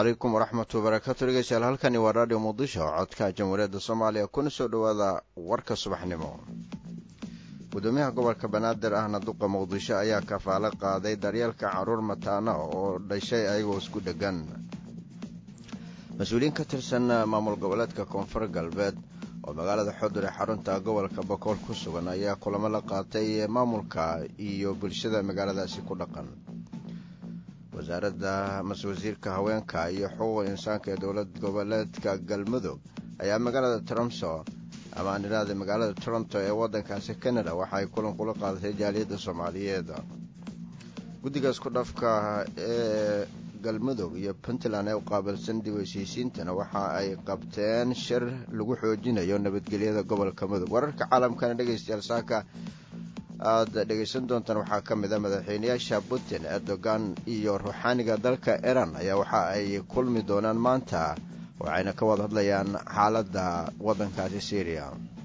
calaykum waraxmatu wabarakaatu dhegeystayaal halkani waa raadhiyo muqdisho codka jamhuuriyadda soomaaliya kuna soo dhowaada warka subaxnimo gudoomiyaha gobolka banaadir ahna duqa muqdisho ayaa kafaalo qaaday daryeelka caruur mataana oo dhashay ayagoo isku dheggan mas-uuliyiin ka tirsan maamul goboleedka koonfur galbeed oo magaalada xodur ee xarunta gobolka bokool ku sugan ayaa kulamo la qaatay maamulka iyo bulshada magaaladaasi ku dhaqan wasaaradda mas-wasiirka haweenka iyo xuquuqa insaanka ee dowlad goboleedka galmudug ayaa magaalada tromso ama aan idhaahda magaalada toronto ee waddankaasi canada waxa ay kulan kula qaadatay jaaliyadda soomaaliyeed guddiga isku dhafka ee galmudug iyo puntland ee u qaabilsan dib heshiisiintana waxa ay qabteen shir lagu xoojinayo nabadgelyada gobolka mudug wararka caalamkana dhegaystayaal saaka aada dhegaysan doontaan waxaa ka mid a madaxweynayaasha putin erdogan iyo ruuxaaniga dalka iran ayaa waxa ay kulmi doonaan maanta waxayna ka wada hadlayaan xaaladda waddankaasi syriya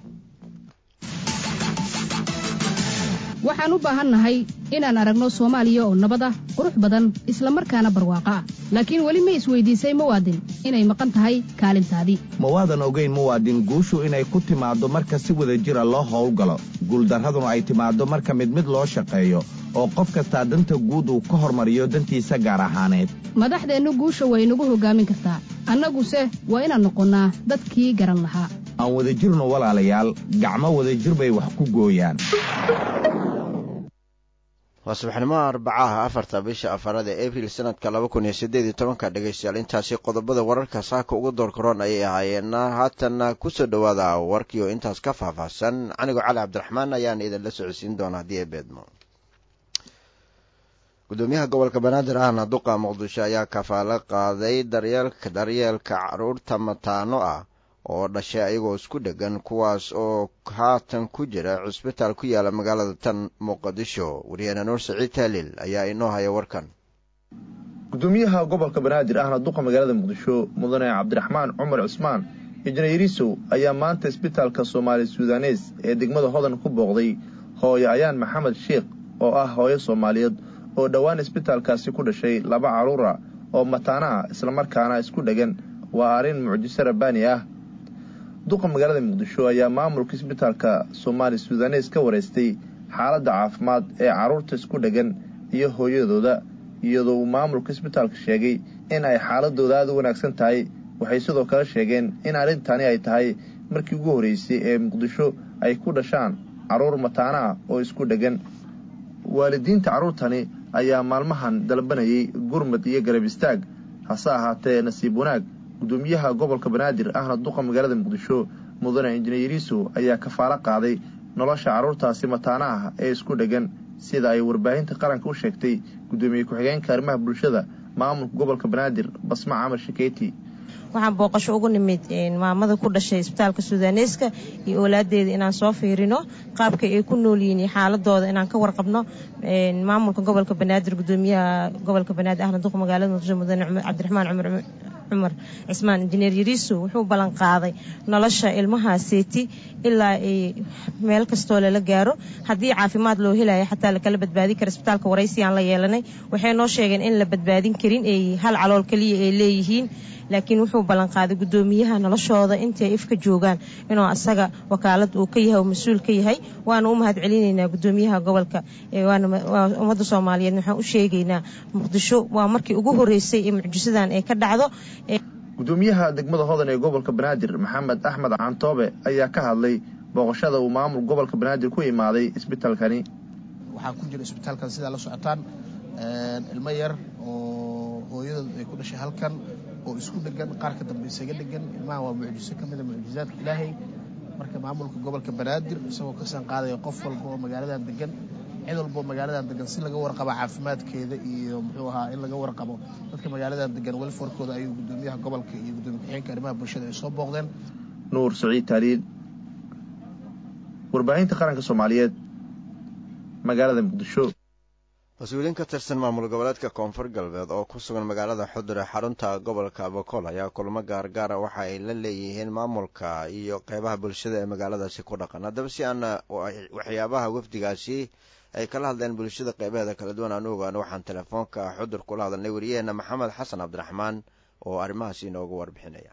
waxaan u baahannahay inaan aragno soomaaliya oo nabad ah qurux badan isla markaana barwaaqo ah laakiin weli ma isweydiisay muwaadin inay maqan tahay kaalintaadii ma waadan ogayn muwaadin guushu inay ku timaaddo marka si wada jira loo howlgalo guuldarraduna ay timaaddo marka mid mid loo shaqeeyo oo qof kastaa danta guud uu ka hormariyo dantiisa gaar ahaaneed madaxdeennu guusha way nagu hoggaamin kartaa annaguse waa inaan noqonnaa dadkii garan lahaa aan wadajirno walaalayaal gacmo wadajir bay wax ku gooyaan waa subaxnimoha arbacaha afarta bisha afaraad ee abril sanadka laba kun iyo siddeed iyo tobanka dhegaystayaal intaasi qodobada wararka saaka uga door karoon ayay ahaayeenna haatanna kusoo dhowaada warkii oo intaas ka faahfaahsan anigoo cali cabdiraxmaan ayaan idinla socodsiin doona haddii ay beedmo gudoomiyaha gobolka banaadir ahna duqa muqdisho ayaa kafaalo qaaday daryeelka daryeelka caruurta mataano ah oo dhashay ayagoo isku dheggan kuwaas oo haatan ku jira cusbitaal ku yaala magaalada tan muqdisho waryaheena nuur saciid taaliil ayaa inoo haya warkan gudoomiyaha gobolka banaadir ahna duqa magaalada muqdisho mudane cabdiraxmaan cumar cusmaan injineerisow ayaa maanta isbitaalka soomaali sudanes ee degmada hodan ku booqday hooyo ayaan maxamed sheikh oo ah hooyo soomaaliyeed oo dhowaan isbitaalkaasi ku dhashay laba carruura oo mataana ah islamarkaana isku dheggan waa arrin mucjiso rabbaani ah duqa magaalada muqdisho ayaa maamulka isbitaalka soomaali sudanes ka wareystay xaaladda caafimaad ee carruurta isku dheggan iyo hooyadooda iyadoo uu maamulka isbitaalka sheegay in ay xaaladooda aada u wanaagsan tahay waxay sidoo kale sheegeen in arrintani ay tahay markii ugu horreysay ee muqdisho ay ku dhashaan carruur mataana ah oo isku dheggan waalidiinta carruurtani ayaa maalmahan dalbanayay gurmad iyo garab istaag hase ahaatee nasiib wanaag gudoomiyaha gobolka banaadir ahna duqa magaalada muqdisho mudane injineeriso ayaa kafaalo qaaday nolosha carruurtaasi mataana ah ee isku dheggan sida ay warbaahinta qaranka u sheegtay gudoomiye ku-xigeenka arrimaha bulshada maamulka gobolka banaadir basma camar shakeeti waxaan booqasho ugu nimid maamada ku dhashay isbitaalka sudaneeska iyo oolaadeeda inaan soo fiirino qaabka ay ku nool yihiin iyo xaaladooda inaan ka warqabno maamulka gobolka banaadir gudoomiyaha gobolka banaadir ahna duqa magaalada muqdisho mudane cabdiraxmaan cumar cumar cismaan injineer yariiso wuxuu ballan qaaday nolosha ilmaha seeti ilaa ay meel kastoo lala gaaro haddii caafimaad loo helayo xataa lakala badbaadin kara isbitaalka waraysi aan la yeelanay waxay noo sheegeen in la badbaadin karin ay hal calool keliya ay leeyihiin laakiin wuxuu ballanqaaday gudoomiyaha noloshooda intay ifka joogaan inuu asaga wakaalad uu ka yahay oo mas-uul ka yahay waana u mahad celinaynaa gudoomiyaha gobolka waa ummadda soomaaliyeed waxaan u sheegaynaa muqdisho waa markii ugu horeysay ee mucjisadan ay ka dhacdo gudoomiyaha degmada hodan ee gobolka banaadir maxamed axmed cantoobe ayaa ka hadlay booqashada uu maamul gobolka banaadir ku imaaday isbitaalkani waxaa ku jira isbitaalkan sidaa la socotaan ilmo yar oo hooyadood ay ku dhashay halkan oo isku dhegan qaarka dambe isaga dhegan ilmaha waa mucjiso ka mida mucjizaadka ilaahay marka maamulka gobolka banaadir isagoo kasaan qaadaya qof walba oo magaaladan degan cid walba oo magaaladan degan si laga warqabo caafimaadkeeda iyo muxuu ahaa in laga warqabo dadka magaaladan degan welfarkooda ayuu gudoomiyaha gobolka iyo gudoomiye ku-xigeenka arrimaha bulshada ay soo booqdeen nuur saciid taaliil warbaahinta qaranka soomaaliyeed magaalada muqdisho mas-uuliyiin ka tirsan maamul goboleedka koonfur galbeed oo ku sugan magaalada xudur ee xarunta gobolka bokool ayaa kulamo gaargaara waxa ay la leeyihiin maamulka iyo qeybaha bulshada ee magaaladaasi ku dhaqan haddaba si aan waxyaabaha wafdigaasi ay kala hadleen bulshada qeybaheeda kala duwan aan u ogaano waxaan telefoonka xudur kula hadalnay wariyaheena maxamed xasan cabdiraxmaan oo arrimahaas inooga warbixinaya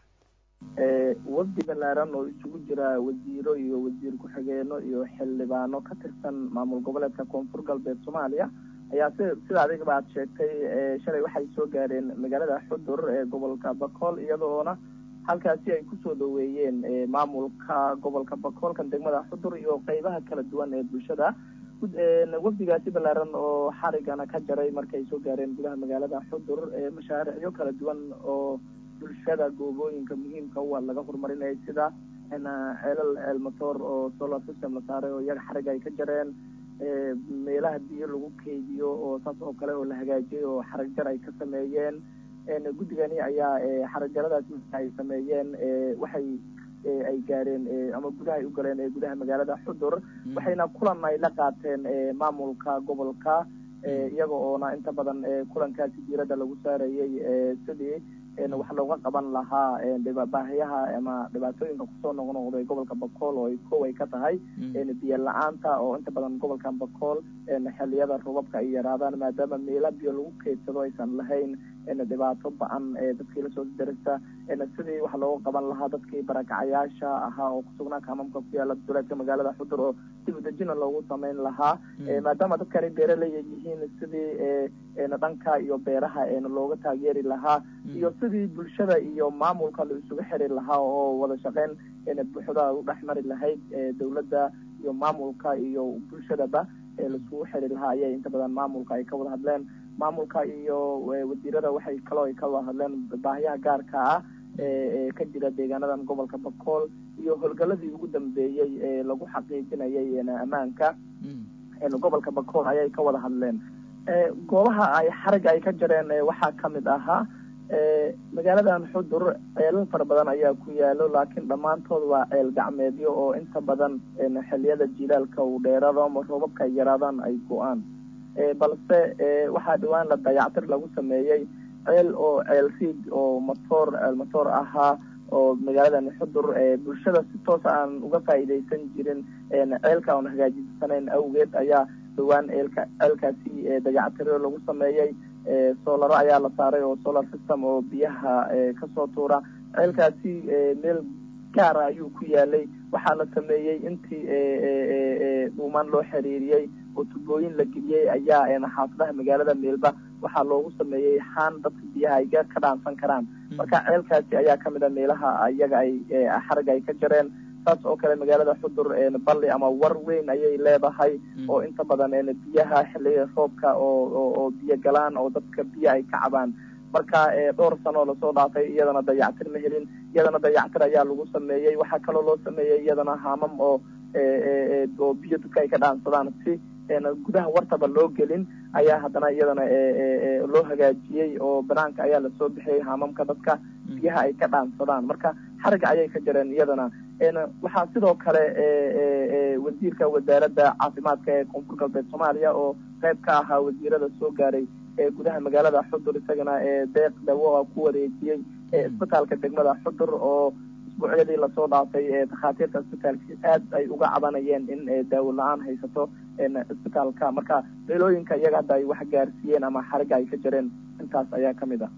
wafdi balaaran oo isugu jira wasiiro iyo wasiir ku-xigeeno iyo xildhibaano ka tirsan maamul goboleedka koonfur galbeed soomaaliya ayaa si sida adigaba aad sheegtay shalay waxay soo gaareen magaalada xudur ee gobolka bakool iyadoona halkaasi ay kusoo dhaweeyeen maamulka gobolka bakool kan degmada xudur iyo qeybaha kala duwan ee bulshada wafdigaasi balaaran oo xarigana ka jaray markay soo gaareen gudaha magaalada xudur mashaariicyo kala duwan oo bulshada goobooyinka muhiimka u laga horumarinaya sida ceelal ceel motor oo solar system la saaray oo iyaga xarig ay ka jareen meelaha biyo lagu keydiyo oo saas oo kale oo la hagaajiyay oo xarag jar ay ka sameeyeen guddigani ayaa xaragjaradaas ay sameeyeen waxay ay gaareen ama gudaha ay u galeen gudaha magaalada xudur waxayna kulan ay la qaateen maamulka gobolka iyaga oona inta badan kulankaasi diiradda lagu saarayay sidii wax looga qaban lahaa baahiyaha ama dhibaatooyinka kusoo noqnoqday gobolka bakool oo kow ay ka tahay biyo la-aanta oo inta badan gobolkan bakool xiliyada robabka ay yaraadaan maadaama meela biyo lagu keydsado aysan lahayn dhibaato ba-an dadkii lasoo darista sidii wax looga qaban lahaa dadkii barakacayaasha ahaa oo kusugnaa kaamamka ku yaala duleedka magaalada xudur oo dib udejina loogu sameyn lahaa maadaama dadkani beeralaya yihiin sidii dhanka iyo beeraha looga taageeri lahaa iyo sidii bulshada iyo maamulka la isugu xiri lahaa oo wada shaqeyn buuxda u dhex mari lahayd dowladda iyo maamulka iyo bulshadaba laisugu xiri lahaa ayay inta badan maamulka ay ka wada hadleen maamulka iyo wasiirada waxay kaloo ay ka wada hadleen baahiyaha gaarka ah ee ka jira deegaanadan gobolka bakool iyo howlgaladii ugu dambeeyey ee lagu xaqiijinayay ammaanka gobolka bakool ayay ka wada hadleen goobaha ay xarig ay ka jareen waxaa kamid ahaa magaaladan xudur ceelal fara badan ayaa ku yaalo laakiin dhammaantood waa ceel gacmeedyo oo inta badan xiliyada jilaalka uu dheeraado ama roobabka ay yaraadaan ay go-aan balse waxaa dhawaan la dayactir lagu sameeyey ceel oo ceel riig oo matoor ceel matoor ahaa oo magaaladan xudur bulshada si toos aan uga faa'iidaysan jirin ceelka oon hagaajisanayn awgeed ayaa dhawaan eelka ceelkaasi dayactiro lagu sameeyey soolaro ayaa la saaray oo solar system oo biyaha kasoo tuura ceelkaasi meel gaara ayuu ku yaalay waxaa la sameeyey intii dhuumaan loo xiriiriyey oo tubooyin la geliyey ayaa xaafadaha magaalada meelba waxaa loogu sameeyey xaan dadka biyaha ay ka dhaansan karaan marka ceelkaasi ayaa kamid a meelaha iyaga ay xarag ay ka jareen saas oo kale magaalada xudur balli ama war weyn ayay leedahay oo inta badan biyaha xiliga roobka oo biyo galaan oo dadka biyo ay ka cabaan marka dhowr sanoo lasoo dhaafay iyadana dayactir ma helin iyadana dayactir ayaa lagu sameeyey waxaa kaloo loo sameeyey iyadana haamam oo oo biyo dadka ay ka dhaansadaan si gudaha wartaba loo gelin ayaa haddana iyadana loo hagaajiyey oo banaanka ayaa lasoo bixiyey haamamka dadka biyaha ay ka dhaansadaan marka xariga ayay ka jareen iyadana waxaa sidoo kale wasiirka wasaaradda caafimaadka ee koonfur galbeed soomaaliya oo qayb ka ahaa wasiirada soo gaaray ee gudaha magaalada xudur isagana deeq dawo ku wareejiyey isbitaalka degmada xudur oo isbuucyadii lasoo dhaafay takhaatiirta isbitaalkii aad ay uga cabanayeen in daawo la-aan haysato isbitaalka marka meelooyinka iyaga hadda ay wax gaarsiiyeen ama xariga ay ka jareen intaas ayaa kamid ah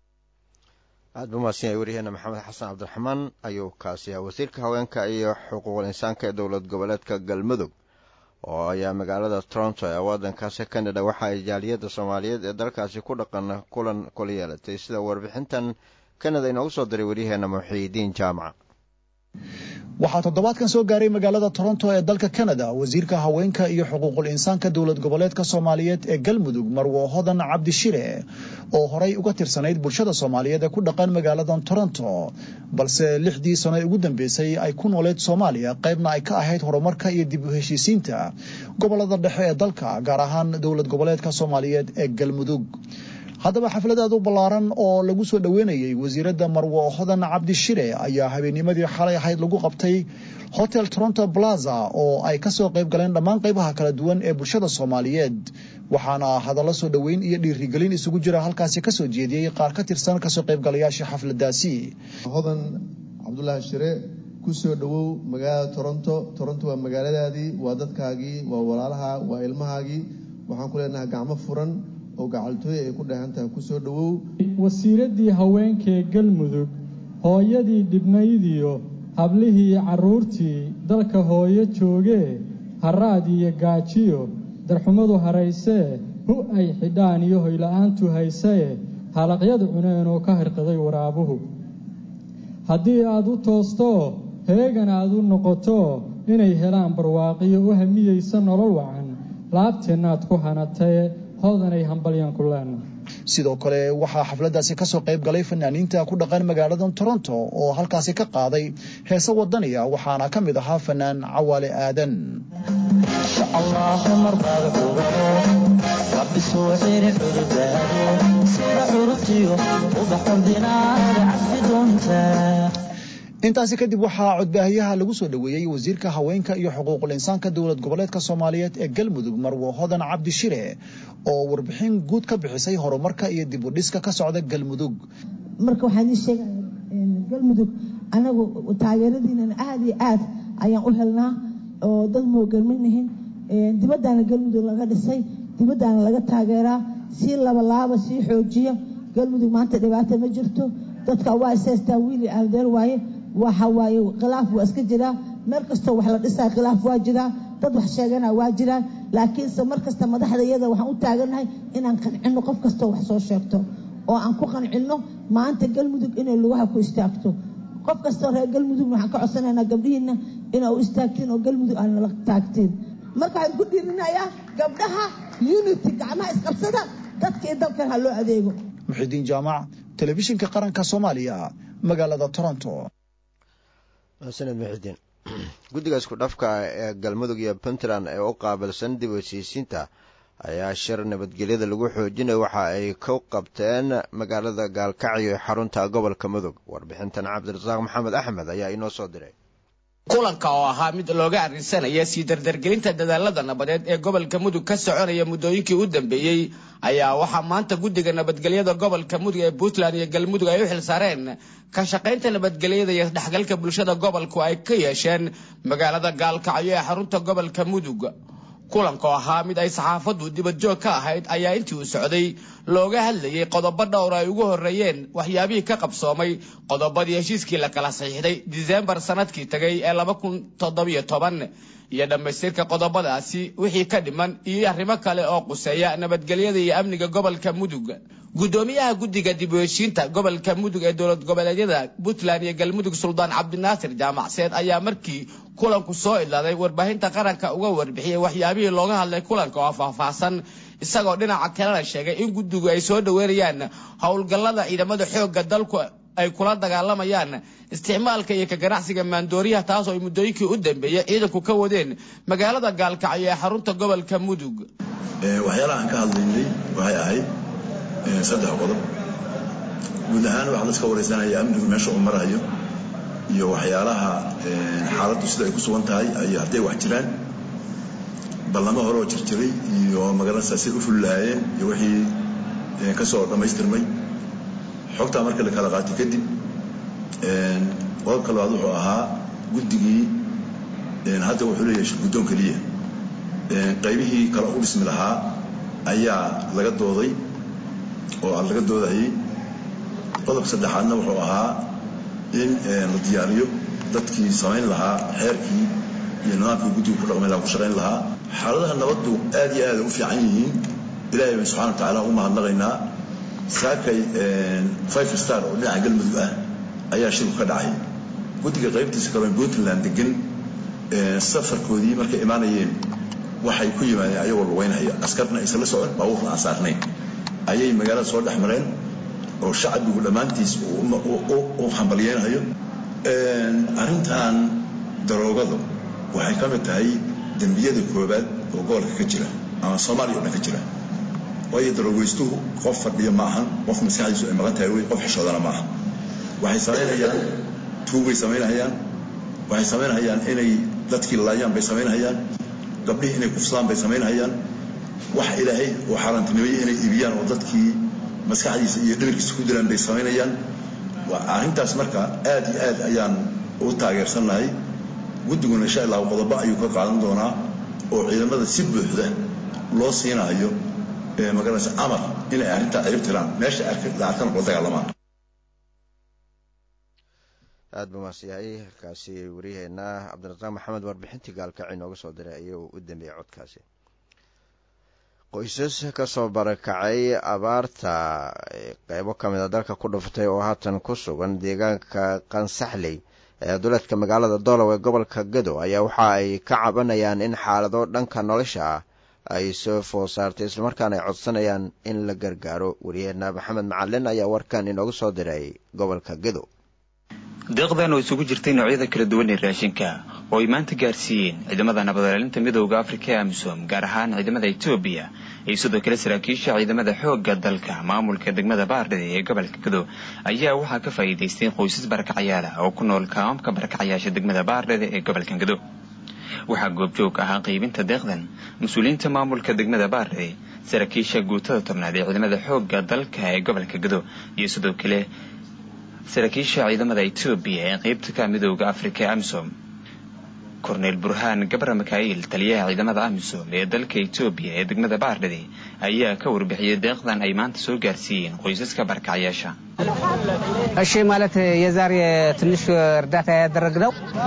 aad ba mahadsan yahay waryaheena maxamed xasan cabdiraxmaan ayuu kaasi ah wasiirka haweenka iyo xuquuqul insaanka ee dowlad goboleedka galmudug oo ayaa magaalada toronto ee waddankaasi canada waxa ay jaaliyadda soomaaliyeed ee dalkaasi ku dhaqan kulan kula yeelatay sida warbixintan canada inoogu soo diray waryaheena muxiidiin jaamaca waxaa toddobaadkan soo gaaray magaalada toronto ee dalka canada wasiirka haweenka iyo xuquuqul insaanka dowlad goboleedka soomaaliyeed ee galmudug marwo hodan cabdishire oo horay uga tirsanayd bulshada soomaaliyeed ee ku dhaqan magaaladan toronto balse lixdii sano ee ugu dambeysay ay ku nooleed soomaaliya qaybna ay ka ahayd horumarka iyo dib u heshiisiinta gobolada dhexe ee dalka gaar ahaan dowlad goboleedka soomaaliyeed ee galmudug haddaba xaflad aad u ballaaran oo lagu soo dhoweynayey wasiiradda marwo hodan cabdishire ayaa habeennimadii xalay ahayd lagu qabtay hotel toronto plaza oo ay kasoo qayb galeen dhammaan qaybaha kala duwan ee bulshada soomaaliyeed waxaana hadallo soo dhoweyn iyo dhiirigelin isugu jira halkaasi kasoo jeediyey qaar ka tirsan kasoo qaybgalayaasha xafladaasi hodan cabdulaahi shire kusoo dhowow magaalada toronto toronto waa magaaladaadii waa dadkaagii waa walaalaha waa ilmahaagii waxaan ku leenahay gacmo furan oo gacaltooy ay ku dhahan tahay kusoo dhowow wasiiraddii haweenkaee galmudug hooyadii dhibnaydiyo hablihii carruurtii dalka hooyo joogee haraad iyo gaajiyo darxumadu haraysee hu ay xidhaan iyo hoyla'aantu haysee halaqyadu cuneen oo ka hirqiday waraabuhu haddii aad u toostoo heegan aad u noqoto inay helaan barwaaqiyo u hamiyeysa nolol wacan laabteennaad ku hanatae hoodanay hambalyan ku leena sidoo kale waxaa xafladdaasi kasoo qayb galay fanaaniinta ku dhaqan magaalada toronto oo halkaasi ka qaaday heese wadaniya waxaana ka mid ahaa fanaan cawaale aadan intaasi kadib waxaa codbaahiyaha lagu soo dhoweeyey wasiirka haweenka iyo xuquuqul insaanka dowlad goboleedka soomaaliyeed ee galmudug marwo hodan cabdishire oo warbixin guud ka bixisay horumarka iyo dib u dhiska ka socda galmudug marka waxaan ii sheega galmudug anagu taageeradiinana aada iyo aad ayaan u helnaa oo dad moogalmanihin dibaddaana galmudug laga dhisay dibaddaana laga taageeraa sii labalaaba sii xoojiya galmudug maanta dhibaata ma jirto dadka waa isaystaa wiili aldeer waaye waxa waaye khilaaf waa iska jiraa meel kastoo wax la dhisaa khilaaf waa jiraa dad wax sheegana waa jiraan laakiinse mar kasta madaxda iyada waxaan u taagannahay inaan qancino qof kastoo wax soo sheegto oo aan ku qancino maanta galmudug inay lugaha ku istaagto qof kastoo reer galmudugna waxaan ka codsanaynaa gabdhihiina inaa u istaagtiin oo galmudug aan nala taagtiin marka waxaan ku dhiirinayaa gabdhaha unity gacmaha isqabsada dadka iyo dalkan ha loo adeego muxidiin jaamac telefishinka qaranka soomaaliya magaalada toronto sanad muxidiin guddiga isku dhafka ee galmudug iyo puntland ee u qaabilsan dib u heshiisiinta ayaa shir nabadgelyada lagu xoojinaya waxa ay ku qabteen magaalada gaalkacyo ee xarunta gobolka mudug warbixintan cabdirasaaq maxamed axmed ayaa inoo soo diray kulanka oo ahaa mid looga arrinsanaya sii dardargelinta dadaalada nabadeed ee gobolka mudug ka soconaya muddooyinkii u dambeeyey ayaa waxaa maanta guddiga nabadgelyada gobolka mudug ee puntland iyo galmudug ay u xilsaareen ka shaqaynta nabadgelyada iyo dhexgalka bulshada gobolku ay ka yeesheen magaalada gaalkacyo ee xarunta gobolka mudug kulanka oo ahaa mid ay saxaafaddu dibadjoog ka ahayd ayaa intii uu socday looga hadlayay qodobo dhowr ay ugu horreeyeen waxyaabihii ka qabsoomay qodobadii heshiiskii la kala saxiixday disembar sanadkii tagay ee laba kun toddobiyo toban iyo dhammaystirka qodobadaasi wixii ka dhiman iyo arrimo kale oo quseeya nabadgelyada iyo amniga gobolka mudug guddoomiyaha guddiga dib u heshiinta gobolka mudug ee dowlad goboleedyada puntland iyo galmudug suldaan cabdinaasir jaamacseed ayaa markii kulanku soo idlaaday warbaahinta qaranka uga warbixiyey waxyaabihii looga hadlay kulanka oo faahfaahsan isagoo dhinaca kalena sheegay in guddigu ay soo dhoweynayaan howlgallada ciidamada xoogga dalku ay kula dagaalamayaan isticmaalka iyo ka ganacsiga maandooriyaha taas oo ay muddooyinkii u dambeeyey ciidanku ka wadeen magaalada gaalkacyo ee xarunta gobolka mudug waxyaalaha aan ka hadlaynay waxay ahayd saddex qodob guud ahaan waxaa laska wareysanaya amnigu meesha uu marayo iyo waxyaalaha xaaladdu sida ay ku sugan tahay iyo hadday wax jiraan ballamo hore oo jirjiray iyo magaranaysaa siday u fulilahaayeen iyo wixii ka soo dhammaystirmay xogtaa marka la kala qaatay kadib qodobka labaad wuxuu ahaa guddigii hadda wuxuu leeyahay shirguddoon keliya qaybihii kale u dhismi lahaa ayaa laga dooday oo laga doodayay qodobka saddexaadna wuxuu ahaa in la diyaariyo dadkii samayn lahaa xeerkii iyo nidaamkii guddiga ku dhaqmay lahaa ku shaqayn lahaa xaaladaha nabaddu aad iyo aad u fiican yihiin ilaahay baan subxana wa tacaala u mahadnaqaynaa saakay five star oo dhinaca galmudug ah ayaa shirku ka dhacay guddiga qaybtiisa kale puntland degan safarkoodii markay imaanayeen waxay ku yimaadeen ayagoo lugeynhaya askarna aysan la socon baabuurna aan saarnayn ayay magaalada soo dhex mareen oo shacbigu dhammaantiis u hambalyeynayo arrintan daroogadu waxay ka mid tahay dembiyada koobaad oo gobolka ka jira ama soomaaliya o dhan ka jira waayo daroogeystuhu qof fadhiyo ma ahan qof maskaxdiisu ay maqan tahay wey qof xishoodana ma aha waxay samaynayaan tuugbay samaynhayaan waxay samaynhayaan inay dadkii laayaan bay samaynhayaan gabdhihii inay kufsadaan bay samaynhayaan wax ilaahay oo xaaraantinimeeye inay ibiyaan oo dadkii maskaxdiisa iyo dhimirkiisa ku dilaan bay samaynayaan arrintaas marka aad iyo aad ayaan u taageersannahay guddiguna insha allahu qodobo ayuu ka qaadan doonaa oo ciidamada si buuxda loo siinayo magaranaysa amar inay arrintaa cirib tiraan meesha la arkana kula dagaalamaan aada buu maasyahay halkaasi waryaheena cabdirasaaq maxamed warbixintii gaalkacii nooga soo diray ayuu u dambeeyey codkaasi qoysas kasoo barakacay abaarta qeybo ka mid a dalka ku dhuftay oo haatan ku sugan deegaanka qansaxley ee duleedka magaalada doolow ee gobolka gado ayaa waxa ay ka cabanayaan in xaalado dhanka nolosha ah ay soo food saartay islamarkaana ay codsanayaan in la gargaaro waryaheena maxamed macalin ayaa warkan inooga soo diray gobolka gado deeqdan oo isugu jirtay noocyada kala duwan ee raashinka oo ay maanta gaarsiiyeen ciidamada nabadilaalinta midooda afrika ee amisom gaar ahaan ciidamada etoobiya iyo sidoo kale saraakiisha ciidamada xoogga dalka maamulka degmada baardhede ee gobolka gado ayaa waxaa ka faa'iidaystay qoysas barakacayaal ah oo ku nool kaamamka barakacayaasha degmada baardhede ee gobolka gado waxaa goobjoog ahaa qaybinta deeqdan mas-uuliyiinta maamulka degmada baardhede saraakiisha guutada tobnaad ee ciidamada xoogga dalka ee gobolka gado iyo sidoo kale saraakiisha ciidamada etoobiya ee qeybta ka midooda afrika ee amisom korneyl burhaan gabra mikail taliyaha ciidamada amisom ee dalka etoobiya ee degmada baardhede ayaa ka warbixiyey deeqdan ay maanta soo gaarsiiyeen qoysaska barakacayaasha እሺ ማለት የዛሬ ትንሽ እርዳታ ያደረግነው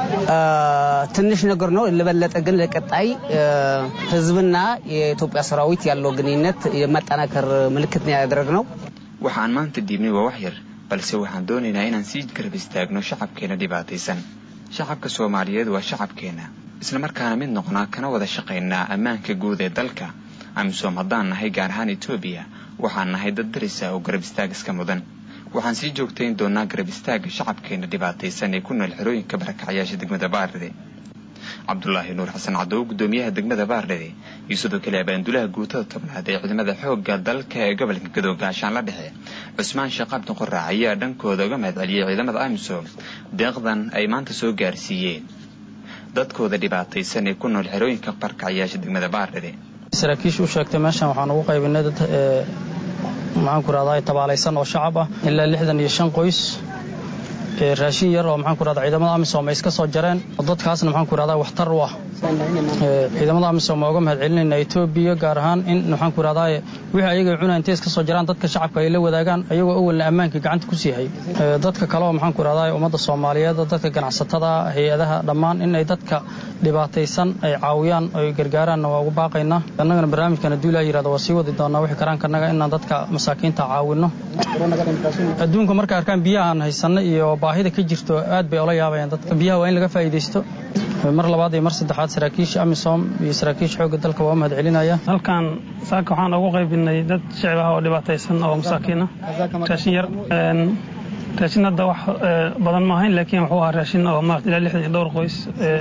ትንሽ ነገር ነው። ለበለጠ ግን ለቀጣይ ህዝብና የኢትዮጵያ ሰራዊት ያለው ግንኙነት የማጠናከር ምልክት ነው ያደረግነው። waxaan maanta diibnay waa wax yar balse waxaan doonaynaa inaan sii garab istaagno shacabkeena dhibaataysan shacabka soomaaliyeed waa shacabkeena islamarkaana mid noqnaa kana wada shaqaynaa ammaanka guud ee dalka amisom haddaan nahay gaar ahaan etoobiya waxaan nahay dad darisa oo garab istaag iska mudan waxaan sii joogtayn doonaa garab istaaga shacabkeena dhibaataysan ee ku nool xerooyinka barakacayaasha degmada baardhede cabdulaahi nuur xasan cadow gudoomiyaha degmada baardhede iyo sidoo kale abaandulaha guutada tobnaad ee ciidamada xoogga dalka ee gobolka gadow gaashaan la dhexe cusmaan sheekh cabdi qorac ayaa dhankooda uga mahad celiyey ciidamada amisom deeqdan ay maanta soo gaarsiiyeen dadkooda dhibaataysan ee ku nool xerooyinka barkacayaasha degmada baardhede saraakiisha u sheegtay meeshan waxaan ugu qaybinay dad maxaanku rahdaa tabaalaysan oo shacab ah ilaa lixdan iyo shan qoys raashin yar oo maxaanku rahdaa ciidamada amisom ay iska soo jareen oo dadkaasna maxaanku rahdaa waxtar u ah ciidamada amisom waa uga mahad celinayna etoobiya gaar ahaan in maxaanku rahdaa wixii ayaga cunaa intay iska soo jaraan dadka shacabka ay la wadaagaan ayagoo awalna ammaanka gacanta ku siihay dadka kale oo maxaanku rahdaa ummadda soomaaliyeed dadka ganacsatada hay-adaha dhammaan in ay dadka dhibaataysan ay caawiyaan ay gargaaraanna waa ugu baaqaynaa annagana barnaamijkan hadduu ilaa yirahdo waa sii wadi doonaa wixii karaankannaga inaan dadka masaakiinta caawinno adduunka marka arkaan biyahaan haysanno iyo baahida ka jirto aad bay ola yaabayaan dadka biyaha waa in laga faa'iidaysto mar labaad iyo mar saddexaad saraakiisha amisom iyo saraakiisha xoogga dalka waa u mahad celinaya halkan saaka waxaan ugu qaybinay dad shicib ah oo dhibaataysan oo masaakiina raashin yar raashin hadda wax badan ma ahayn laakiin wuxuu ahaa raashin oo maarata ilaa lixdan iyo dhowr qoys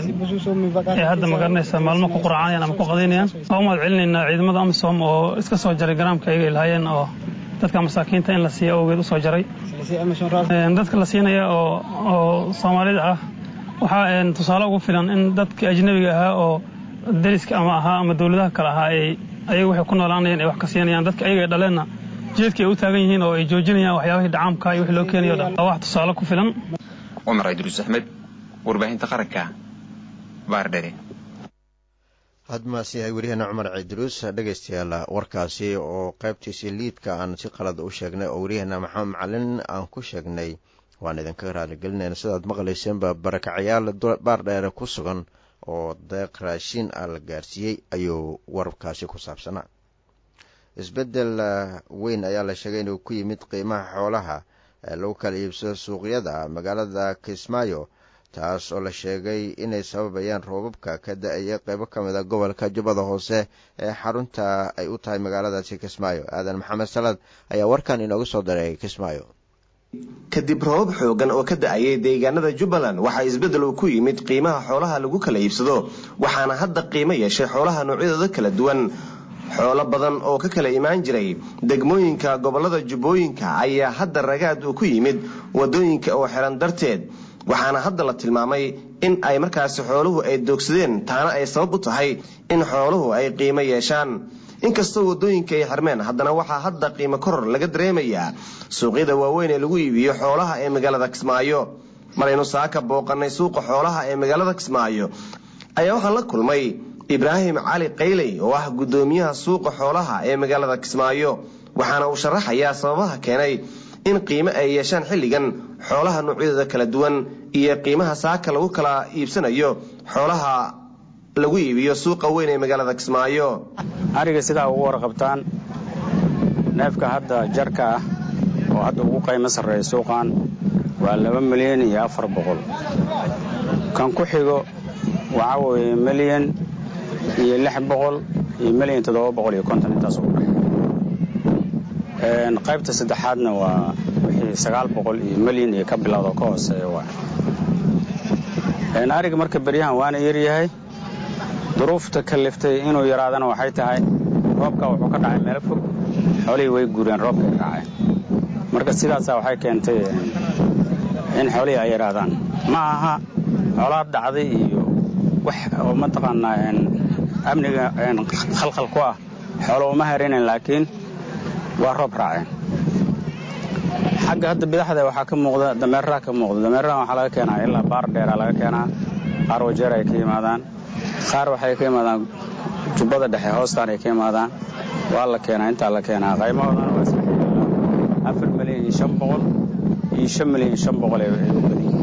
ee hadda magaranaysa maalmo ku quracanayaan ama ku qadaynayaan waa u mahad celinaynaa ciidamada amisom oo iska soo jaray garaamka ayaga ilahaayeen oo dadka masaakiinta in la siiya awgeed u soo jaray dadka la siinaya oo soomaalida ah waxaa tusaale ugu filan in dadka ajnabiga ahaa oo dariska ama ahaa ama dowladaha kale ahaa ay ayaga waxay ku noolaanayeen ay wax ka siinayaan dadka ayaga ay dhaleenna jeedka ay u taagan yihiin oo ay joojinayaan waxyaabahii dhacaamka iyo wixii loo keenayo dhan waa wax tusaale ku filan cumar idruus axmed warbaahinta qaranka baardhere hadmaas yahay weriyaheena cumar ciidruus dhegaystayaal warkaasi oo qaybtiisii liidka aan si qalad u sheegnay oo weriyaheena maxamed macalin aan ku sheegnay waan idinka raaligelinayna sidaad maqlayseenba barakacayaal baardheere ku sugan oo deeq raashiin ah la gaarsiiyey ayuu warkaasi ku saabsanaa isbeddel weyn ayaa la sheegay inuu ku yimid qiimaha xoolaha ee lagu kala iibsado suuqyada magaalada kismaayo taas oo la sheegay inay sababayaan roobabka ka da-aya qeybo ka mid a gobolka jubbada hoose ee xarunta ay u tahay magaaladaasi kismaayo aadan maxamed salaad ayaa warkan inooga soo daray kismaayo kadib roobab xoogan oo ka da-ayay deegaanada jubbaland waxaa isbeddel uu ku yimid qiimaha xoolaha lagu kala iibsado waxaana hadda qiimo yeeshay xoolaha noocyadooda kala duwan xoolo badan oo ka kala imaan jiray degmooyinka gobollada jubbooyinka ayaa hadda ragaad uu ku yimid waddooyinka oo xiran darteed waxaana hadda la tilmaamay in ay markaasi xooluhu ay doogsadeen taana ay sabab u tahay in xooluhu ay qiimo yeeshaan inkastoo waddooyinka ay xirmeen haddana waxaa hadda qiimo koror laga dareemayaa suuqyada waaweyn ee lagu iibiyo xoolaha ee magaalada kismaayo maraynu saaka booqannay suuqa xoolaha ee magaalada kismaayo ayaa waxaan la kulmay ibraahim cali qayley oo ah guddoomiyaha suuqa xoolaha ee magaalada kismaayo waxaana uu sharaxayaa sababaha keenay in qiimo ay yeeshaan xilligan xoolaha noocyadooda kala duwan iyo qiimaha saaka lagu kala iibsanayo xoolaha lagu iibiyo suuqa weyn ee magaalada kismaayo ariga sidaa ugu warqabtaan neefka hadda jarka ah oo hadda ugu qaymo sarreeya suuqan waa laba milyan iyo afar boqol kan ku xigo waxaa weeye milyan iyo lix boqol iyo milyan toddoba boqol iyo konton intaas ugu dhex qaybta saddexaadna waa wixii sagaal boqol iyo milyan iyo ka bilowda ka hooseeya waa ariga marka beryahan waana yaryahay duruufta kaliftay inuu yaraadana waxay tahay roobka wuxuu ka dhacay meelo fog xoolihii way guureen roobkay dhaceen marka sidaasaa waxay keentay in xoolihii ay yaraadaan ma aha xoolaad dhacday iyo wax oo mataqaanaa amniga khalkhal ku ah xoolo uma harinayn laakiin waa roob raaceen xagga hadda bidaxda waxaa ka muuqda dameeraha ka muuqda dameeraha waxaa laga keenaa ilaa baar dheeraa laga keenaa qaar wajeer ay ka yimaadaan qaar waxay ka yimaadaan jubbada dhexe hoostaan ay ka yimaadaan waa la keenaa intaa la keenaa qaymahoodana waa iska afar milyan iyo shan boqol iyo shan milyan iyo shan boqol ay u badiyin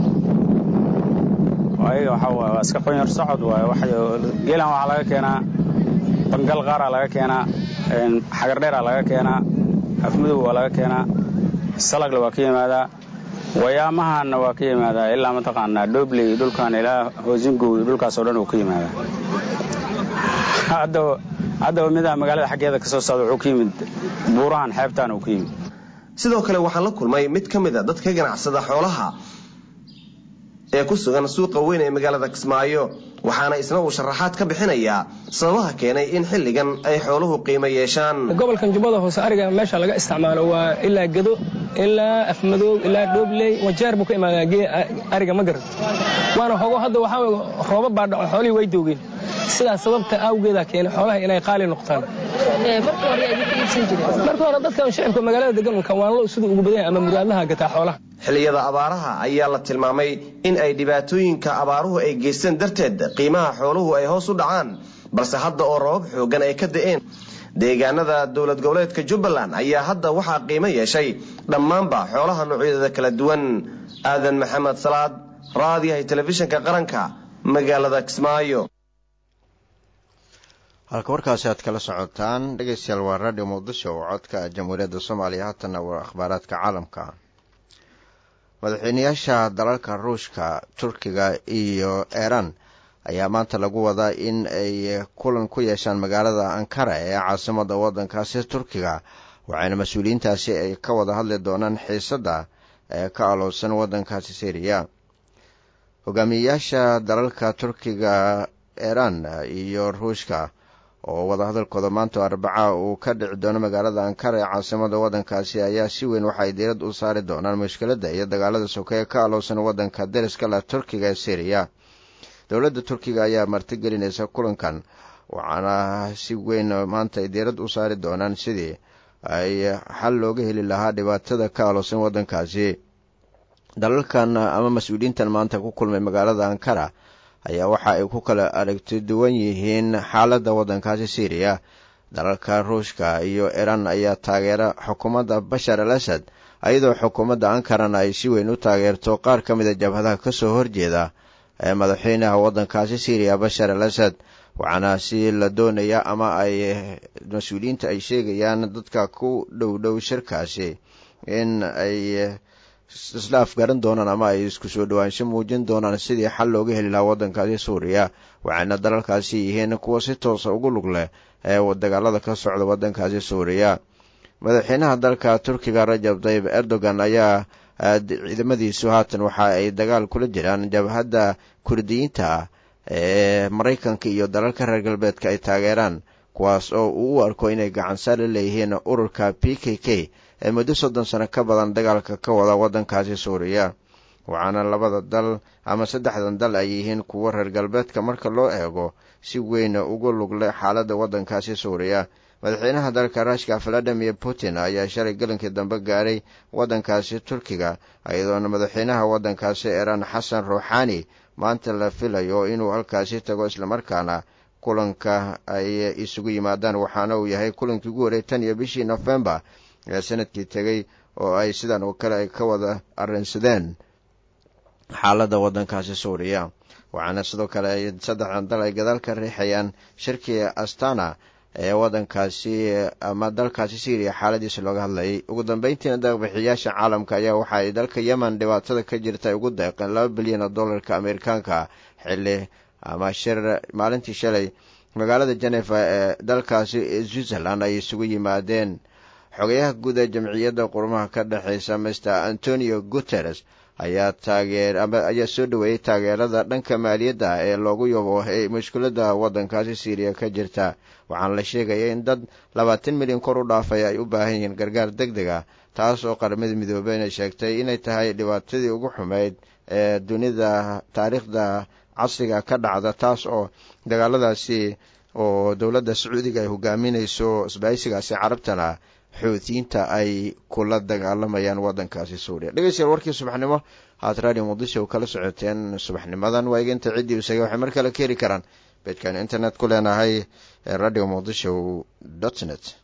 ayaga waxaa waay waa iska qonyar socod waay wax geelan waxaa laga keenaa bangal qaaraa laga keenaa xagardheeraa laga keenaa afmadow waa laga keenaa salagle waa ka yimaadaa wayaamahaanna waa ka yimaadaa ilaa mataqaanaa dhobley iyo dhulkan ilaa hoosingow iyo dhulkaasoo dhan uu ka yimaadaa haddaba midaa magaalada xaggeeda ka soo socda wuxuu ka yimid buurahan xeebtaan uu ka yimid sidoo kale waxaan la kulmay mid ka mid a dadka ganacsada xoolaha ee ku sugan suuqa weyn ee magaalada kismaayo waxaana isna uu sharaxaad ka bixinayaa sababaha keenay in xilligan ay xooluhu qiimo yeeshaan gobolkan jubbada hoose ariga meesha laga isticmaalo waa ilaa gedo ilaa afmadoob ilaa dhoobley wajeer buu ka imaadaa ariga ma garan waana hogo hadda waxaa rooba baa dhaco xoolihii way doogeen sidaas sababta awgeeda keenay xoolaha inay qaali noqtaan marka hore dadkan shacibka magaalada degan kawaanlo siduu ugu badan ama muraadlaha gataa xoolaha xilliyada abaaraha ayaa la tilmaamay in ay dhibaatooyinka abaaruhu ay geysteen darteed qiimaha xooluhu ay hoos u dhacaan balse hadda oo rabab xooggan ay ka da'een deegaanada dowlad goboleedka jubbaland ayaa hadda waxaa qiimo yeeshay dhammaanba xoolaha noocyadooda kala duwan aadan maxamed salaad raadiyahay telefishinka qaranka magaalada kismaayo halka warkaasi aad kala socotaan dhegeystayaal waa radio muqdisho oo codka jamhuuriyadda soomaaliya haatanna waa akhbaaraadka caalamka madaxweynayaasha dalalka ruushka turkiga iyo iiraan ayaa maanta lagu wadaa in ay kulan ku yeeshaan magaalada ankara ee caasimada waddankaasi turkiga waxayna mas-uuliyiintaasi ay ka wada hadli doonaan xiisadda ee ka alowsan waddankaasi syriya hogaamiyeyaasha dalalka turkiga iiraan iyo ruushka oo wadahadalkooda maanta arbaca uu ka dhici doono magaalada ankara ee caasimada waddankaasi ayaa si weyn waxay diirad u saari doonaan mushkiladda iyo dagaalada sokeeye ka alowsan waddanka dariska leh turkiga ee syriya dowladda turkiga ayaa martigelinaysa kulankan waxaana si weyn maanta ay diirad u saari doonaan sidii ay xal looga heli lahaa dhibaatada ka alowsan waddankaasi dalalkan ama mas-uuliyiintan maanta ku kulmay magaalada ankara ayaa waxa ay ku kala aragti duwan yihiin xaaladda waddankaasi syriya dalalka ruushka iyo iiraan ayaa taageera xukuumadda bashar al asad iyadoo xukuumadda ankarana ay si weyn u taageerto qaar ka mida jabhadaha ka soo horjeeda ee madaxweynaha waddankaasi syriya bashar al asad waxaana si la doonaya ama ay mas-uuliyiinta ay sheegayaan dadka ku dhow dhow shirkaasi in ay islaaf garan doonaan ama ay isku soo dhowaansho muujin doonaan sidii xal looga heli lahaa waddankaasi suuriya waxayna dalalkaasi yihiin kuwa si toosa ugu lug leh ee dagaalada ka socda waddankaasi suuriya madaxweynaha dalka turkiga rajab tayib erdogan ayaa ciidamadiisu haatan waxa ay dagaal kula jiraan jabhadda kurdiyiinta ah ee maraykanka iyo dalalka reer galbeedka ay taageeraan kuwaas oo uu u arko inay gacansaar la leeyihiin ururka p k k ee muddo soddon sano ka badan dagaalka ka wada waddankaasi suuriya waxaana labada dal ama saddexdan dal ay yihiin kuwo reer galbeedka marka loo eego si weyn ugu lugle xaaladda waddankaasi suuriya madaxweynaha dalka ruushka valadimir putin ayaa shalay gelinkii dambe gaaray waddankaasi turkiga iyadoona madaxweynaha waddankaasi iiraan xasan ruuxani maanta la filayo inuu halkaasi tago islamarkaana kulanka ay isugu yimaadaan waxaana uu yahay kulankii ugu horey tan iyo bishii nofembar ee sanadkii tegey oo ay sidan oo kale ay ka wada arrinsadeen xaaladda waddankaasi suuriya waxaana sidoo kale ay saddexdan dal ay gadaal ka riixayaan shirkii astana ee waddankaasi ama dalkaasi syriya xaaladiisa looga hadlayay ugu dambeyntiina deeqbixiyaasha caalamka ayaa waxa ay dalka yemen dhibaatada ka jirta ay ugu deeqeen laba bilyan oo dollarka amerikaanka xilli ama shir maalintii shalay magaalada genefa ee dalkaasi switzerland ay isugu yimaadeen xogayaha guud ee jamciyadda qurumaha ka dhexeysa master antonio guteres ayaa taageer ama ayaa soo dhaweeyey taageerada dhanka maaliyadda ee loogu yabo ee mushkiladda waddankaasi syriya ka jirta waxaana la sheegaya in dad labaatan milyan kor u dhaafay ay u baahan yihiin gargaar deg deg ah taas oo qaramada midoobey inay sheegtay inay tahay dhibaatadii ugu xumeyd ee dunida taariikhda casriga ka dhacda taas oo dagaaladaasi oo dowladda sacuudiga ay hogaaminayso isbaaysigaasi carabtana xoutiyiinta ay kula dagaalamayaan waddankaasi suuriya dhegeystayaal warkii subaxnimo haad radio muqdisho kala socoteen subaxnimadan waa iga inta ciddii isaga waxay mar kale ka heli karaan beedkaan internet ku leenahay ee radio muqdisho dot net